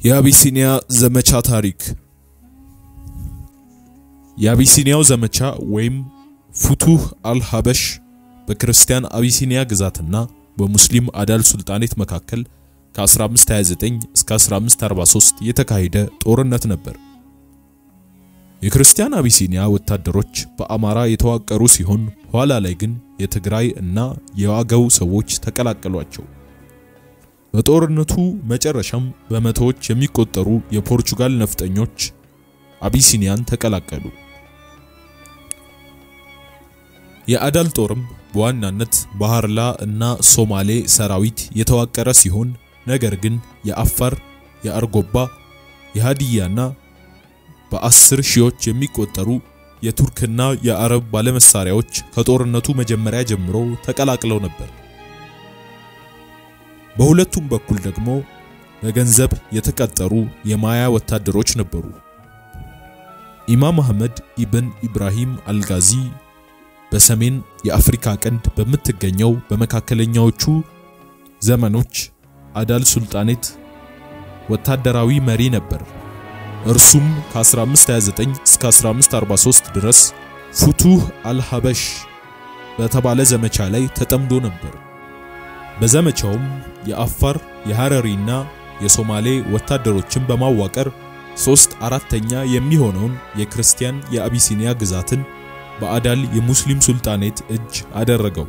የአቢሲኒያ ዘመቻ ታሪክ የአቢሲኒያው ዘመቻ ወይም ፉቱህ አልሀበሽ በክርስቲያን አቢሲኒያ ግዛትና በሙስሊም አዳል ሱልጣኔት መካከል ከ1529 እስከ 1543 የተካሄደ ጦርነት ነበር። የክርስቲያን አቢሲኒያ ወታደሮች በአማራ የተዋቀሩ ሲሆን ኋላ ላይ ግን የትግራይ እና የዋገው ሰዎች ተቀላቀሏቸው። በጦርነቱ መጨረሻም በመቶዎች የሚቆጠሩ የፖርቹጋል ነፍጠኞች አቢሲኒያን ተቀላቀሉ። የአዳል ጦርም በዋናነት በሃርላ እና ሶማሌ ሰራዊት የተዋቀረ ሲሆን ነገር ግን የአፋር፣ የአርጎባ፣ የሃዲያና በአስር ሺዎች የሚቆጠሩ የቱርክና የአረብ ባለመሳሪያዎች ከጦርነቱ መጀመሪያ ጀምሮ ተቀላቅለው ነበር። በሁለቱም በኩል ደግሞ በገንዘብ የተቀጠሩ የማያ ወታደሮች ነበሩ። ኢማም አህመድ ኢብን ኢብራሂም አልጋዚ በሰሜን የአፍሪካ ቀንድ በምትገኘው በመካከለኛዎቹ ዘመኖች አዳል ሱልጣኔት ወታደራዊ መሪ ነበር። እርሱም ከ1529 እስከ 1543 ድረስ ፉቱህ አልሀበሽ በተባለ ዘመቻ ላይ ተጠምዶ ነበር። በዘመቻውም የአፋር የሐረሪና የሶማሌ ወታደሮችን በማዋቀር ሶስት አራተኛ የሚሆነውን የክርስቲያን የአቢሲኒያ ግዛትን በአዳል የሙስሊም ሱልጣኔት እጅ አደረገው።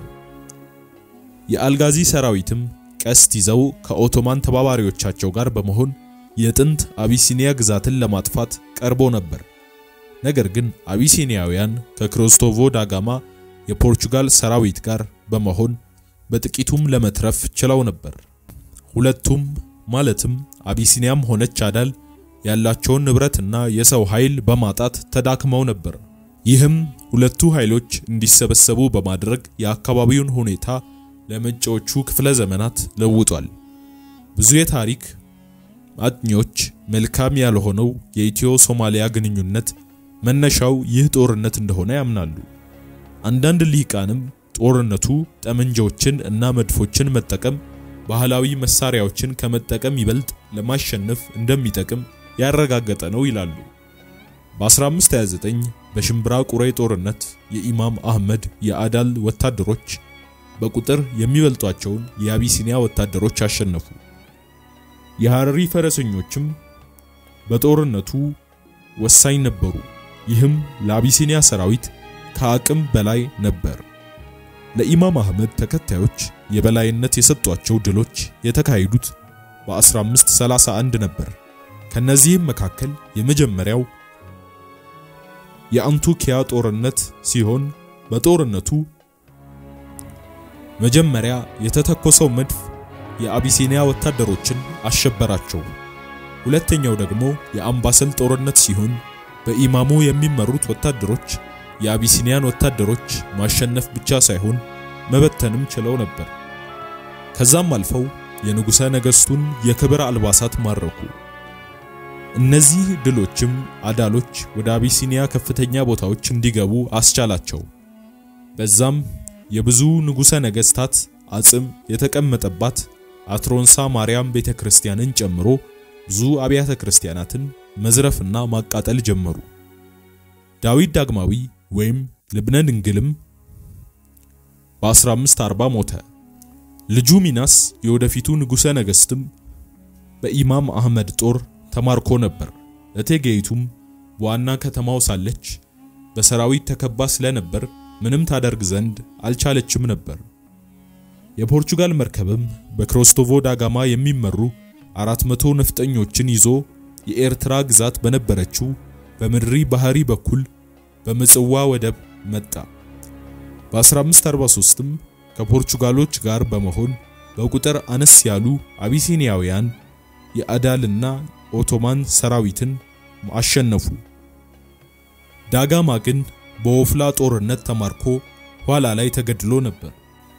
የአልጋዚ ሰራዊትም ቀስት ይዘው ከኦቶማን ተባባሪዎቻቸው ጋር በመሆን የጥንት አቢሲኒያ ግዛትን ለማጥፋት ቀርቦ ነበር። ነገር ግን አቢሲኒያውያን ከክሪስቶቮ ዳጋማ የፖርቹጋል ሰራዊት ጋር በመሆን በጥቂቱም ለመትረፍ ችለው ነበር። ሁለቱም ማለትም አቢሲኒያም ሆነች አዳል ያላቸውን ንብረትና የሰው ኃይል በማጣት ተዳክመው ነበር። ይህም ሁለቱ ኃይሎች እንዲሰበሰቡ በማድረግ የአካባቢውን ሁኔታ ለመጪዎቹ ክፍለ ዘመናት ለውጧል። ብዙ የታሪክ አጥኚዎች መልካም ያልሆነው የኢትዮ ሶማሊያ ግንኙነት መነሻው ይህ ጦርነት እንደሆነ ያምናሉ። አንዳንድ ልሂቃንም ጦርነቱ ጠመንጃዎችን እና መድፎችን መጠቀም ባህላዊ መሳሪያዎችን ከመጠቀም ይበልጥ ለማሸነፍ እንደሚጠቅም ያረጋገጠ ነው ይላሉ። በ1529 በሽምብራ ቁሬ ጦርነት የኢማም አህመድ የአዳል ወታደሮች በቁጥር የሚበልጧቸውን የአቢሲኒያ ወታደሮች አሸነፉ። የሐረሪ ፈረሰኞችም በጦርነቱ ወሳኝ ነበሩ። ይህም ለአቢሲኒያ ሰራዊት ከአቅም በላይ ነበር። ለኢማም አህመድ ተከታዮች የበላይነት የሰጧቸው ድሎች የተካሄዱት በ1531 ነበር። ከነዚህም መካከል የመጀመሪያው የአንቱኪያ ጦርነት ሲሆን በጦርነቱ መጀመሪያ የተተኮሰው መድፍ የአቢሲኒያ ወታደሮችን አሸበራቸው። ሁለተኛው ደግሞ የአምባሰል ጦርነት ሲሆን በኢማሙ የሚመሩት ወታደሮች የአቢሲኒያን ወታደሮች ማሸነፍ ብቻ ሳይሆን መበተንም ችለው ነበር። ከዛም አልፈው የንጉሠ ነገሥቱን የክብር አልባሳት ማረኩ። እነዚህ ድሎችም አዳሎች ወደ አቢሲኒያ ከፍተኛ ቦታዎች እንዲገቡ አስቻላቸው። በዛም የብዙ ንጉሠ ነገሥታት አጽም የተቀመጠባት አትሮንሳ ማርያም ቤተክርስቲያንን ጨምሮ ብዙ አብያተ ክርስቲያናትን መዝረፍና ማቃጠል ጀመሩ። ዳዊት ዳግማዊ ወይም ልብነ ድንግልም በ1540 ሞተ። ልጁ ሚናስ የወደፊቱ ንጉሠ ነገሥትም በኢማም አህመድ ጦር ተማርኮ ነበር። እቴጌይቱም በዋና ከተማው ሳለች በሰራዊት ተከባ ስለነበር ምንም ታደርግ ዘንድ አልቻለችም ነበር። የፖርቹጋል መርከብም በክሪስቶቮ ዳጋማ የሚመሩ 400 ነፍጠኞችን ይዞ የኤርትራ ግዛት በነበረችው በምድሪ ባህሪ በኩል በምጽዋ ወደብ መጣ። በ1543ም ከፖርቹጋሎች ጋር በመሆን በቁጥር አነስ ያሉ አቢሲኒያውያን የአዳልና ኦቶማን ሰራዊትን አሸነፉ። ዳጋማ ግን በወፍላ ጦርነት ተማርኮ ኋላ ላይ ተገድሎ ነበር።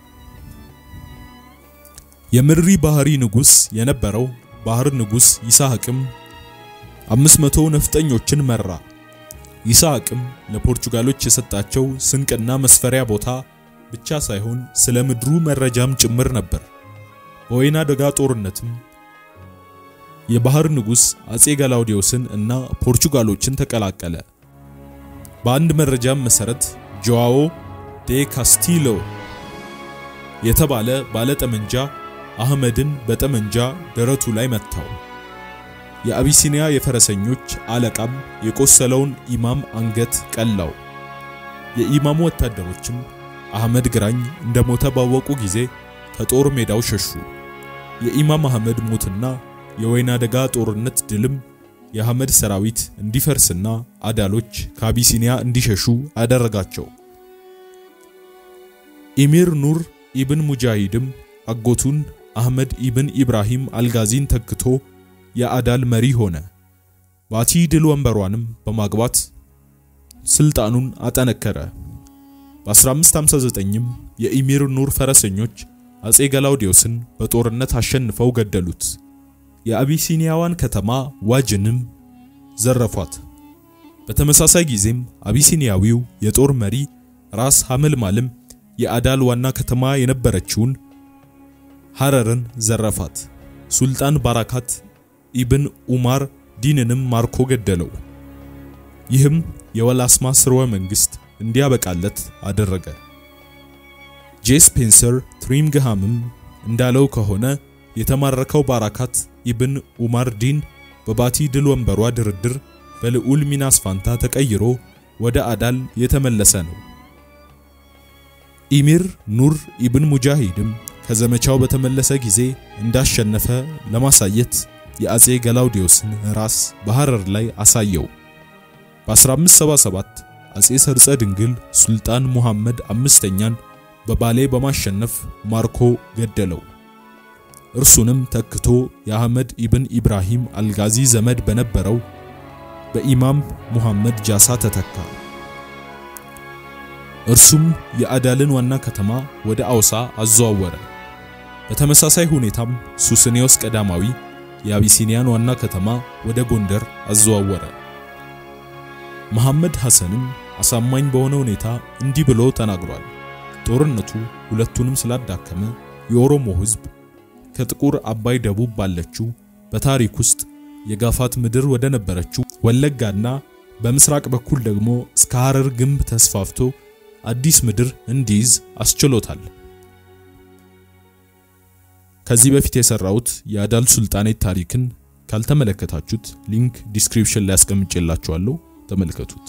የምድሪ ባህሪ ንጉስ የነበረው ባህር ንጉስ ይስሐቅም 500 ነፍጠኞችን መራ። ይስሐቅም ለፖርቹጋሎች የሰጣቸው ስንቅና መስፈሪያ ቦታ ብቻ ሳይሆን ስለ ምድሩ መረጃም ጭምር ነበር። በወይና ደጋ ጦርነትም የባህር ንጉሥ አጼ ገላውዲዮስን እና ፖርቹጋሎችን ተቀላቀለ። በአንድ መረጃም መሰረት ጆዋዎ ዴ ካስቲሎ የተባለ ባለጠመንጃ አህመድን በጠመንጃ ደረቱ ላይ መታው። የአቢሲኒያ የፈረሰኞች አለቃም የቆሰለውን ኢማም አንገት ቀላው። የኢማሙ ወታደሮችም አህመድ ግራኝ እንደሞተ ባወቁ ጊዜ ከጦር ሜዳው ሸሹ። የኢማም አህመድ ሞትና የወይና ደጋ ጦርነት ድልም የአህመድ ሰራዊት እንዲፈርስና አዳሎች ከአቢሲኒያ እንዲሸሹ አደረጋቸው። ኢሚር ኑር ኢብን ሙጃሂድም አጎቱን አህመድ ኢብን ኢብራሂም አልጋዚን ተክቶ የአዳል መሪ ሆነ። ባቲ ድል ወንበሯንም በማግባት ስልጣኑን አጠነከረ። በ1559ም የኢሚር ኑር ፈረሰኞች አጼ ገላውዲዮስን በጦርነት አሸንፈው ገደሉት። የአቢሲኒያዋን ከተማ ዋጅንም ዘረፏት። በተመሳሳይ ጊዜም አቢሲኒያዊው የጦር መሪ ራስ ሐመልማልም የአዳል ዋና ከተማ የነበረችውን ሐረርን ዘረፋት። ሱልጣን ባራካት ኢብን ኡማር ዲንንም ማርኮ ገደለው። ይህም የወላስማ ስርወ መንግስት እንዲያበቃለት አደረገ። ጄ ስፔንሰር ትሪምግሃምም እንዳለው ከሆነ የተማረከው ባራካት ኢብን ኡማር ዲን በባቲ ድል ወንበሯ ድርድር በልዑል ሚናስ ፋንታ ተቀይሮ ወደ አዳል የተመለሰ ነው። ኢሚር ኑር ኢብን ሙጃሂድም ከዘመቻው በተመለሰ ጊዜ እንዳሸነፈ ለማሳየት የአጼ ገላውዲዮስን ራስ በሐረር ላይ አሳየው። በ1577 አጼ ሰርጸ ድንግል ሱልጣን ሙሐመድ አምስተኛን በባሌ በማሸነፍ ማርኮ ገደለው። እርሱንም ተክቶ የአህመድ ኢብን ኢብራሂም አልጋዚ ዘመድ በነበረው በኢማም ሙሐመድ ጃሳ ተተካ። እርሱም የአዳልን ዋና ከተማ ወደ አውሳ አዘዋወረ። በተመሳሳይ ሁኔታም ሱስንዮስ ቀዳማዊ የአቢሲኒያን ዋና ከተማ ወደ ጎንደር አዘዋወረ። መሐመድ ሐሰንም አሳማኝ በሆነ ሁኔታ እንዲህ ብሎ ተናግሯል። ጦርነቱ ሁለቱንም ስላዳከመ የኦሮሞ ሕዝብ ከጥቁር አባይ ደቡብ ባለችው በታሪክ ውስጥ የጋፋት ምድር ወደ ነበረችው ወለጋና በምስራቅ በኩል ደግሞ እስከ ሐረር ግንብ ተስፋፍቶ አዲስ ምድር እንዲይዝ አስችሎታል። ከዚህ በፊት የሰራሁት የአዳል ሱልጣኔት ታሪክን ካልተመለከታችሁት ሊንክ ዲስክሪፕሽን ላይ አስቀምጬላችኋለሁ፣ ተመልከቱት።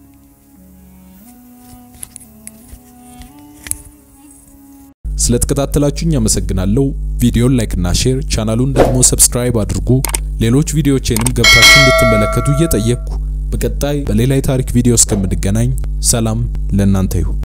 ስለተከታተላችሁኝ አመሰግናለሁ። ቪዲዮን ላይክ እና ሼር፣ ቻናሉን ደግሞ ሰብስክራይብ አድርጉ። ሌሎች ቪዲዮዎቼንም ገብታችሁ እንድትመለከቱ እየጠየቅኩ በቀጣይ በሌላ የታሪክ ቪዲዮ እስከምንገናኝ ሰላም ለእናንተ ይሁን።